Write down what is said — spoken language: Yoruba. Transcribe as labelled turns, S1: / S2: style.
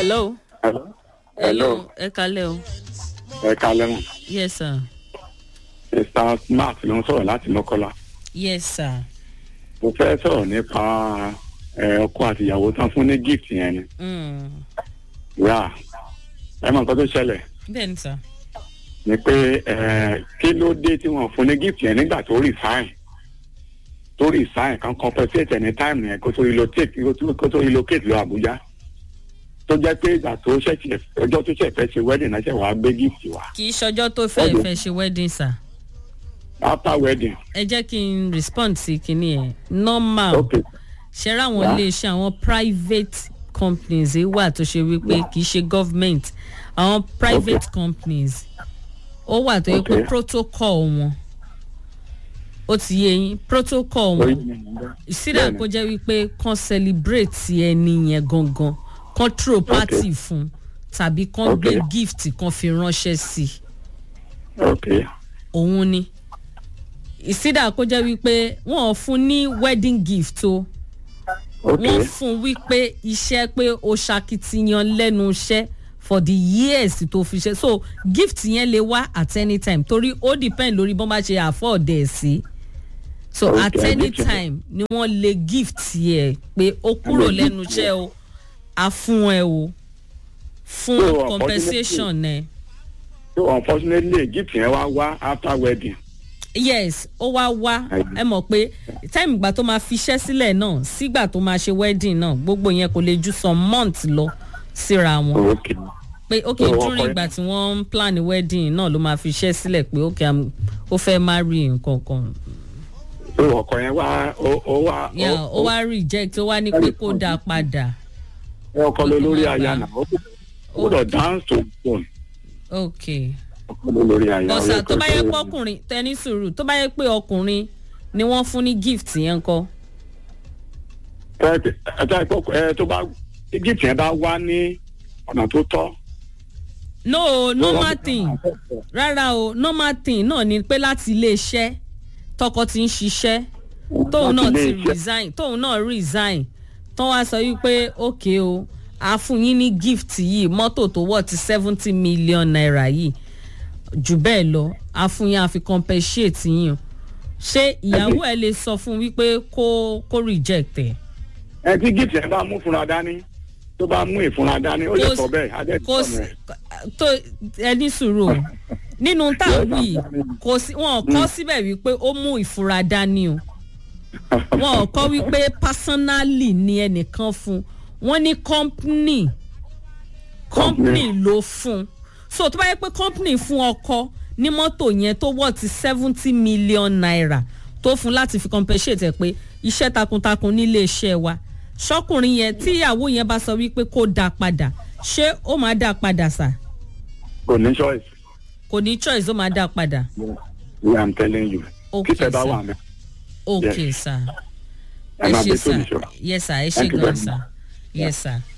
S1: hello.
S2: Hello. Hello.
S1: ẹ kalẹ́ o.
S2: Ẹ kalẹ́ mọ̀.
S1: yes sir.
S2: Mr. Smart ló ń sọ̀rọ̀ láti Mọ́kọ́lá.
S1: yes sir.
S2: Mo fẹ́ sọ̀rọ̀ nípa ẹ, ọkọ àti ìyàwó tán fún ní gift yẹn ni.
S1: Mm.
S2: Yà ẹ mọ̀ nǹkan tó ṣẹlẹ̀
S1: bẹ́ẹ̀ ni sir.
S2: ni pé ẹ, kí ló dé tí wọ́n fún ní gift yẹn nígbà tó resign tó resign kan compensate any time yẹn kó tó relocate kó tó relocate lọ Àbújá tó jẹ́ pé ìgbà tó ṣẹ̀ṣẹ̀ ọjọ́ tó ṣẹ̀ fẹ́ ṣe wedding náà ṣẹ̀ wá gbé gift wá
S1: kì í ṣọjọ́ tó fẹ́
S2: Ọdún.
S1: fẹ́ ṣe wedding sir.
S2: after wedding.
S1: ẹ jẹ́ kí n respond sí kinní ẹ̀ normal
S2: Okay.
S1: ṣe ra àwọn
S2: Yeah.
S1: iléeṣẹ́ àwọn private companies yìí wà tó ṣe wípé kì í ṣe government àwọn private companies ó wà tó yẹ pé
S2: Okay.
S1: protocol wọn ó ti yé yín protocol wọn ìsídà
S2: Bẹ́ẹ̀ni.
S1: kó jẹ́ wípé kan celebrate ẹni yẹn gangan kan throw party fún tàbí kan gbé
S2: Okay.
S1: gift kan fi ránṣẹ́ sí i
S2: Okay.
S1: òun ni ìsídà kó jẹ́ wípé wọ́n ò fún ní wedding gift o
S2: Okay.
S1: wọ́n fún wípé iṣẹ́ pé o ṣakitiyan lẹ́nu iṣẹ́ for the years tó fi ṣe so gift yẹn lè wá at any time torí ó depend lórí bọ́n bá ṣe afford ẹ̀ sí so
S2: Okay,
S1: at
S2: I
S1: any
S2: get you.
S1: time ni wọ́n lè gift yẹ pé ó kúrò
S2: lè
S1: lẹ́nu
S2: gift
S1: iṣẹ́ o a fún ẹ o fún
S2: So, unfortunately-
S1: compensation ẹ.
S2: so unfortunately gift yẹn wá wá after wedding.
S1: yes ó wá wá ẹ mọ̀ pé time ìgbà tó máa fiṣẹ́ sílẹ̀ náà sígbà tó máa ṣe wedding náà gbogbo yẹn kò lè ju some months lọ síra wọn
S2: okay.
S1: pé ok
S2: So, ọkọ
S1: during
S2: yẹn-
S1: ìgbà tí wọ́n ń plan wedding náà ló máa fiṣẹ́ sílẹ̀ pé ok I'm- ó fẹ́ marry nǹkan kan
S2: so ọkọ yẹn wá ó ó wá.
S1: yeah ó wá reject ó wá ní pé kó dáa padà
S2: ọkọ ló lórí
S1: ó
S2: aya
S1: máa
S2: náà ó gbọ́dọ̀ dance to the phone.
S1: ok
S2: ọkọ ló lórí aya.
S1: bọ́sà
S2: ó
S1: tó bá yẹ
S2: kọ́-
S1: pé ọkùnrin tẹni sùúrù tó bá yẹ pé ọkùnrin ni wọ́n fún ní gift yẹn kọ́
S2: ẹ ẹ ẹ tó- ẹ tó bá gift yẹn bá wá ní ọ̀nà tó tọ́.
S1: no normal thing rárá o normal thing náà ni pé láti iléeṣẹ́ tọkọ ti ń ṣiṣẹ́ tóun náà
S2: Láti
S1: ti
S2: ilé-iṣẹ́.
S1: resign tóun náà resign tán wá sọ wípé ok o a fún yín ní gift yìí mọ́tò tó wọ̀ ti seventy million naira yìí jù bẹ́ẹ̀ lọ a fún yín a fi compensate yín o ṣé ìyàwó ẹ lè sọ fún wípé kó kó reject ẹ
S2: ẹ tí gift yẹn bá mú fúnra dání tó bá mú ìfúnra dání ó lè
S1: Kò
S2: sọ
S1: sí-
S2: bẹ́ẹ̀ adé
S1: kò sí tó ẹni sùúrù o nínú tá a wí kò sí wọn kọ síbẹ̀ wípé ó mú ìfura dání o wọn kọ wípé personally ni ẹnìkan fún wọn ní company company ló fún so tó bá yẹ pé company fún ọkọ ní mọ́tò yẹn tó wọ̀ ti seventy million naira tó fún láti fi compensate ẹ̀ pé iṣẹ́ takuntakun nílé iṣẹ́ wa ṣọkùnrin yẹn tí ìyàwó yẹn bá sọ wípé kó dá padà ṣé ó máa dá padà sà
S2: kò ní choice.
S1: kò ní choice ó máa dá padà
S2: we am telling you.
S1: Okay,
S2: kí tẹ bá
S1: sir.
S2: wà mí.
S1: ok
S2: Yes.
S1: sir
S2: ẹ
S1: ẹ
S2: máa
S1: ṣe
S2: gbé
S1: sir
S2: sórí ìṣó.
S1: yes sir ẹ ṣe
S2: Thank you
S1: gan
S2: very
S1: sir
S2: much.
S1: yes sir.